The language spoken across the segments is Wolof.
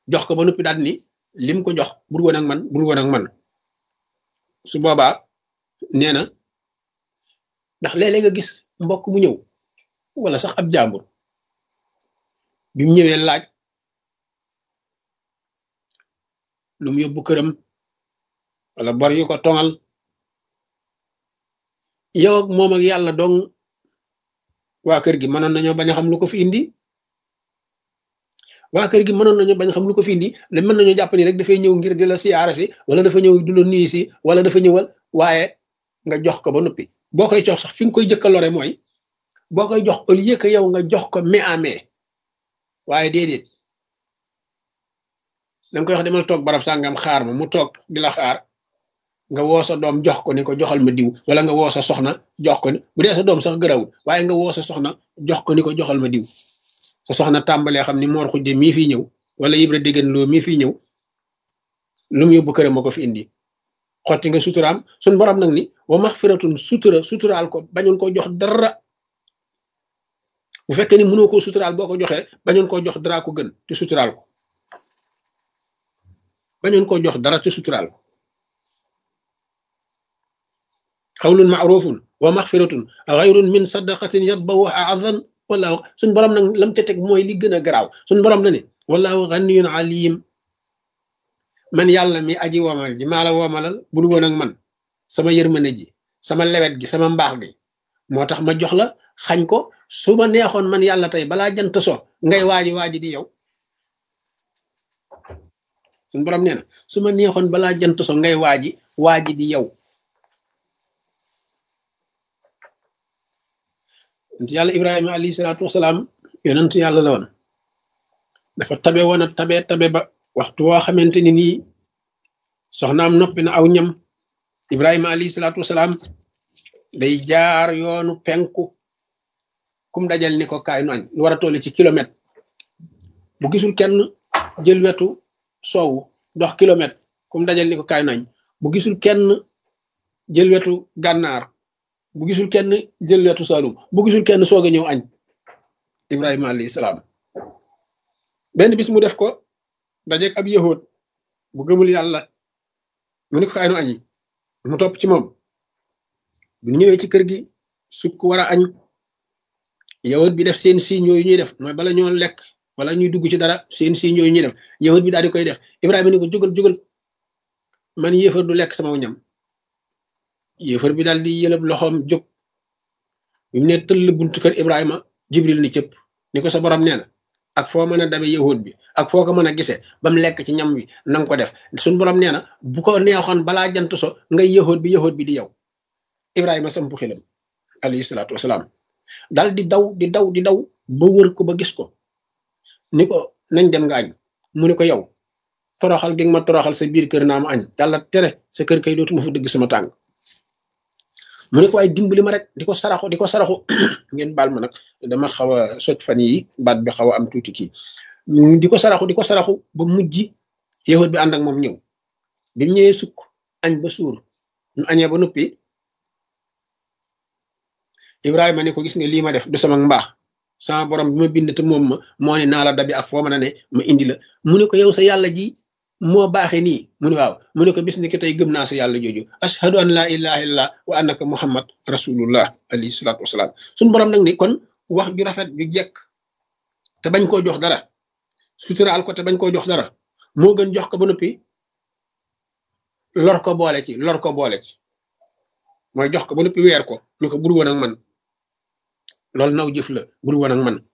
jox ko ba noppi daal ni lim ko jox bur woon ak man bur woon ak man su boobaa nee na ndax léeg-léeg nga gis mbokk mu ñëw wala sax ab jàmbur bi mu ñëwee laaj lu mu yóbbu këram wala bor yu ko tongal yow ak moom ak yàlla dong waa kër gi mënoon nañoo bañ a xam lu ko fi indi waa kër gi mënoon nañoo bañ a xam lu ko fi indi le mën nañoo jàpp ni rek dafay ñëw ngir di la siyaara si wala dafa ñëw du la nuyu si wala dafa ñëwal waaye nga jox ko ba noppi boo koy jox sax fi nga koy jëkka lore mooy boo koy jox au lieu que yow nga jox ko mais à mais waaye déedéet da nga koy wax demal toog barab sàngam xaar ma mu toog di la xaar nga woo sa doom jox ko ni ko joxal ma diw wala nga woo sa soxna jox ko ni bu dee sa doom sax gërawul waaye nga woo sa soxna jox ko ni ko joxal ma diw sa soxna tàmbalee xam ni moor xujje mii fii ñëw wala yibra déggan loo mii fii ñëw lu mu yóbbu këram ma ko fi indi xotti nga suturaam suñ borom nag ni wa maxfiratun sutura suturaal ko bañul ko jox dara bu fekkee ni mënoo koo suturaal boo ko joxee bañoon koo jox dara ko gën te suturaal ko bañoon koo jox dara te suturaal ko xawlun maarufun wa maxfiratun xayrun min sadaqatin yabbawu adan wala suñ borom nag lam ca teg mooy li gën a garaaw suñ borom na ne wallahu ganiyun alim man yàlla mi aji womal ji maa la womalal bul woon ak man sama yërmande ji sama lewet gi sama mbaax gi moo tax ma jox la xañ ko su ma neexoon man yàlla tey balaa jant so ngay waaji waaji di yow suñ borom nee na su ma neexoon balaa jant so ngay waaji waaji di yow yàlla ibrahima alayhi salaatu wasalaam yonent yàlla la woon dafa tabe woon a tabe tabe ba waxtu woo xamante ni nii soxnaam noppi na aw ñam ibrahima alayhi salaatu wasalaam day jaar yoonu penku kum dajal ni ko kaay nu añ lu war a toll ci kilomètre bu gisul kenn jël wetu soowu dox kilomètre kum dajal ni ko kaay nu añ bu gisul kenn jël wetu gànnaar bu gisul kenn jël wetu saalum bu gisul kenn soog a ñëw añ ibrahima alayhi salaam benn bis mu def ko dajeeg ab yahood bu gëmul yàlla mu ni ko kaay nu añi mu topp ci moom bu ñëwee ci kër gi sukk war a añ yahood bi def seen signe yooyu ñuy def mooy bala ñoo lekk wala ñuy dugg ci dara seen signe yooyu ñuy def yahood bi daal di koy def ibrahima ni ko jógal jógal man yéefar du lekk sama ñam yéefar bi daal di yëlëb loxoom jóg bi mu ne tëll buntu kër ibrahima jibril ni cëpp ni ko sa borom nee na ak foo mën a dabe yahood bi ak foo ko mën a gisee ba mu lekk ci ñam wi na nga ko def suñ borom nee na bu ko neexoon balaa jant so ngay yahood bi yahood bi di yow ibrahima sampu xilam alayhi salaatu wasalaam daal di daw di daw di daw ba wër ko ba gis ko ni ko nañ dem nga añ mu ne ko yow toroxal gi nga ma toroxal sa biir kër naa ma añ yàlla tere sa kër kay dootuma fa dëgg sama tàng mu ne ko ay dimbali ma rek di ko saraxu di ko saraxu ngeen baal ma nag dama xaw a sot fan yi baat bi xaw a am tuuti kii di ko saraxu di ko saraxu ba mujj yahut bi ànd ak moom ñëw bi mu ñëwee sukk añ ba suur ñu añee ba noppi Ibrahima ne ko gis nga lii ma def du sama mbaax sama borom bi ma bind te moom ma moo ne naa la dabi ak foo mën a ne ma indi la mu ne ko yow sa yàlla ji moo baaxee nii mu ne waaw mu ne ko bis ni ki tey gëm naa sa yàlla jooju ashhadu an laa ilaha illallah wa annaka muhammad rasulullah alayhi salaatu wasalaam suñu borom nag ni kon wax ju rafet ju jekk te bañ koo jox dara suturaal ko te bañ koo jox dara moo gën jox ko ba noppi lor ko boole ci lor ko boole ci mooy jox ko ba noppi weer ko ñu ko bur woon ak man loolu naw jëf la bur woon ak man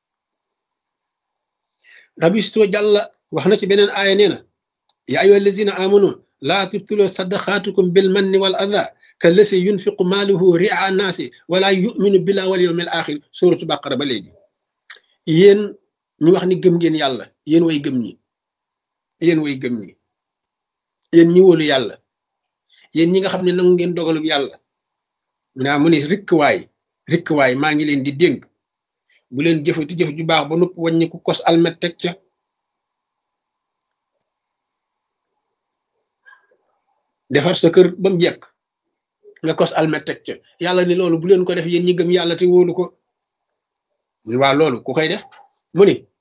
rabisto jàlla wax na ci beneen aaya nee na ya ayyuha allazina amanu laa tubtilu sadaqaatukum bil manni wal adha kallasi yunfiqu maaluhu ria naasi wala yuminu billah wal yawmil axir suratu baqara ba léegi yéen ñu wax ni gëm ngeen yàlla yéen way gëm ñi yéen way gëm ñi yéen ñi wóolu yàlla yéen ñi nga xam ne nangu ngeen dogalub yàlla naa mu ni rikk waay rikk waay maa ngi leen di dénk bu leen jëfati jëf ju baax ba nupp wàññi ku kos almet teg ca defar sa kër ba mu jekk nga kos almet teg ca yàlla ni loolu bu leen ko def yéen ñi gëm yàlla te wóolu ko waa loolu ku koy def mu ni